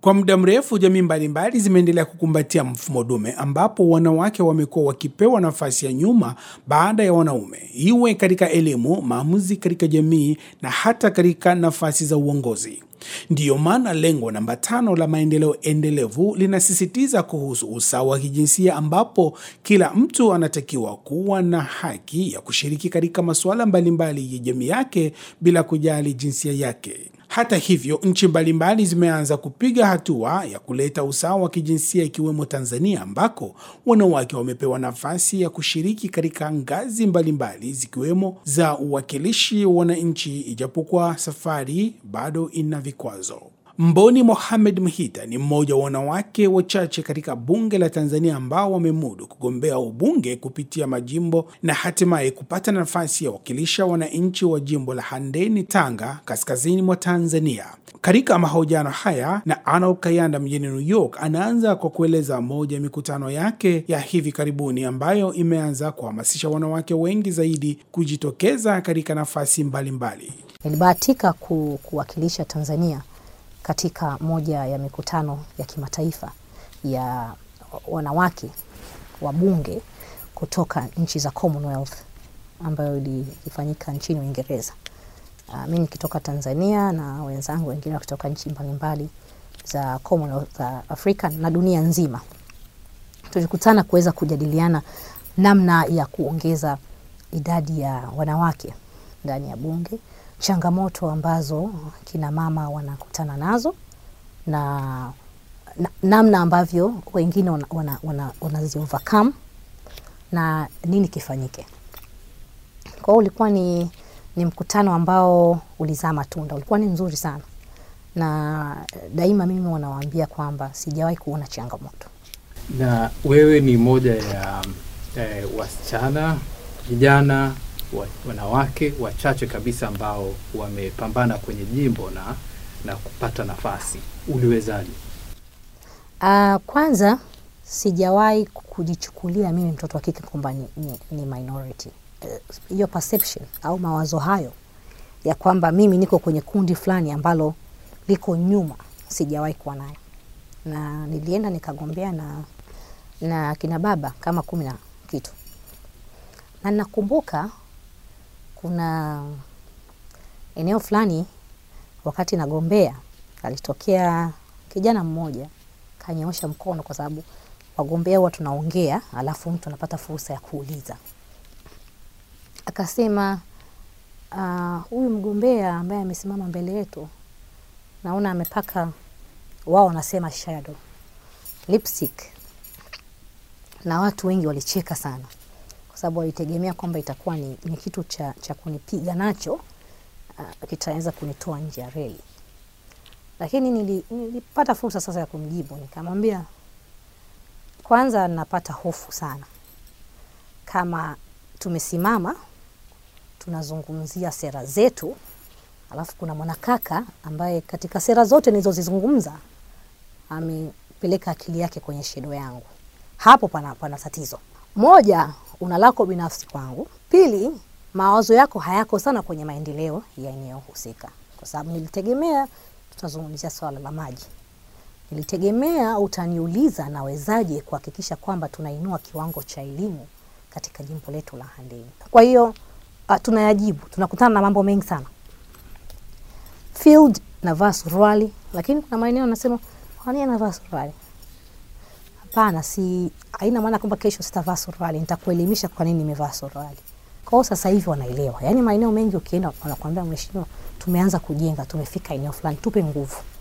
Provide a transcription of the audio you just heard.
Kwa muda mrefu jamii mbalimbali zimeendelea kukumbatia mfumo dume ambapo wanawake wamekuwa wakipewa nafasi ya nyuma baada ya wanaume, iwe katika elimu, maamuzi katika jamii na hata katika nafasi za uongozi. Ndiyo maana lengo namba tano la maendeleo endelevu linasisitiza kuhusu usawa wa kijinsia ambapo kila mtu anatakiwa kuwa na haki ya kushiriki katika masuala mbalimbali ya jamii yake bila kujali jinsia yake. Hata hivyo, nchi mbalimbali zimeanza kupiga hatua ya kuleta usawa wa kijinsia ikiwemo Tanzania ambako wanawake wamepewa nafasi ya kushiriki katika ngazi mbalimbali zikiwemo za uwakilishi wa wananchi, ijapokuwa safari bado ina vikwazo. Mboni Mohamed Mhita ni mmoja wa wanawake wachache katika bunge la Tanzania ambao wamemudu kugombea ubunge kupitia majimbo na hatimaye kupata nafasi ya wakilisha wananchi wa jimbo la Handeni, Tanga, kaskazini mwa Tanzania. Katika mahojiano haya na Arnold Kayanda mjini New York, anaanza kwa kueleza moja ya mikutano yake ya hivi karibuni ambayo imeanza kuhamasisha wanawake wengi zaidi kujitokeza katika nafasi mbalimbali. Nilibahatika ku, kuwakilisha Tanzania katika moja ya mikutano ya kimataifa ya wanawake wa bunge kutoka nchi za Commonwealth ambayo ilifanyika nchini Uingereza. Uh, mi nikitoka Tanzania na wenzangu wengine wakitoka nchi mbalimbali za Commonwealth za Afrika na dunia nzima. Tulikutana kuweza kujadiliana namna ya kuongeza idadi ya wanawake ndani ya bunge changamoto ambazo kina mama wanakutana nazo na, na namna ambavyo wengine wanazi wana, wana, wana overcome na nini kifanyike. Kwa hiyo ulikuwa ni, ni mkutano ambao ulizaa matunda, ulikuwa ni mzuri sana, na daima mimi wanawaambia kwamba sijawahi kuona changamoto. Na wewe ni moja ya eh, wasichana vijana wanawake wachache kabisa ambao wamepambana kwenye jimbo na, na kupata nafasi. Uliwezaje? Uh, kwanza sijawahi kujichukulia mimi mtoto wa kike kwamba ni, ni, ni minority. Hiyo uh, perception au mawazo hayo ya kwamba mimi niko kwenye kundi fulani ambalo liko nyuma, sijawahi kuwa nayo, na nilienda nikagombea na, na kina baba kama kumi na kitu, na nakumbuka kuna eneo fulani wakati nagombea, alitokea kijana mmoja kanyoosha mkono, kwa sababu wagombea huwa tunaongea, alafu mtu anapata fursa ya kuuliza. Akasema huyu uh, mgombea ambaye amesimama mbele yetu, naona amepaka, wao wanasema shadow lipstick, na watu wengi walicheka sana sababu walitegemea kwamba itakuwa ni, ni kitu cha, cha kunipiga nacho uh, kitaweza kunitoa nje ya reli, lakini nili, nilipata fursa sasa ya kumjibu. Nikamwambia kwanza, napata hofu sana kama tumesimama tunazungumzia sera zetu, alafu kuna mwanakaka ambaye katika sera zote nilizozizungumza amepeleka akili yake kwenye shedo yangu. Hapo pana, pana tatizo moja una lako binafsi kwangu. Pili, mawazo yako hayako sana kwenye maendeleo ya eneo husika, kwa sababu nilitegemea tutazungumzia swala la maji. Nilitegemea utaniuliza nawezaje kuhakikisha kwamba tunainua kiwango cha elimu katika jimbo letu la Handeni. Kwa hiyo uh, tunayajibu, tunakutana na mambo mengi sana. Field navaa suruali, lakini kuna maeneo nasema kwa nini navaa suruali? Hapana, si haina maana kwamba kesho sitavaa suruali. Nitakuelimisha kwa nini nimevaa suruali. Kwa hiyo sasa hivi wanaelewa, yaani maeneo mengi ukienda wanakuambia, mheshimiwa, tumeanza kujenga, tumefika eneo fulani, tupe nguvu.